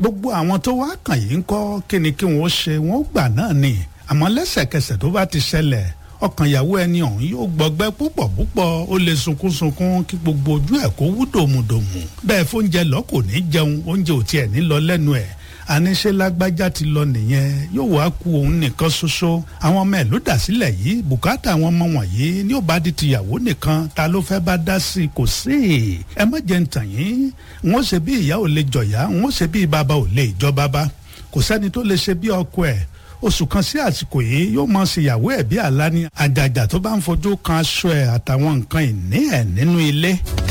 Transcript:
gbogbo àwọn tó wá kàn yìí ń kọ́ kí ni kí wọ́n ṣe wọ́n gbà náà ni àmọ́ lẹ́sẹ̀kẹsẹ̀ tó bá ti ṣẹlẹ̀ ọkàn ìyàwó ẹni ọ̀hún yóò gbọgbẹ́ púpọ̀ púpọ̀ ó lè sunkúnsunkún kí gbogbo ojú ẹ̀ kó wú dòmùdòmù bẹ́ẹ̀ fóúnjẹ lọ kò ní jẹun oúnjẹ ò tiẹ̀ ní lọ lẹ́nu ẹ̀ àníṣe lágbájá ti lọ nìyẹn yóò wá ku òun nìkan ṣoṣo àwọn ọmọ ẹ̀ ló dà sílẹ̀ yìí bùkátà àwọn ọmọ wọ̀nyí ní ó bá di tìyàwó nìkan ta ló fẹ́ bá dá sí i kò sí ẹ má jẹ́ ń tàn yín wọ́n ṣe bí ìyá ò lè jọ̀yà wọ́n ṣe bí bàbá ò lè jọ bàbá kò sẹ́ni tó lè ṣe bí ọkọ ẹ̀ oṣù kan sí àsìkò yìí yóò máa ṣèyàwó ẹ̀ bí àlá ní àjàjà tó bá ń fojú kan aṣọ ẹ̀ àtàwọn nǹkan ìní ẹ̀ nínú ilé.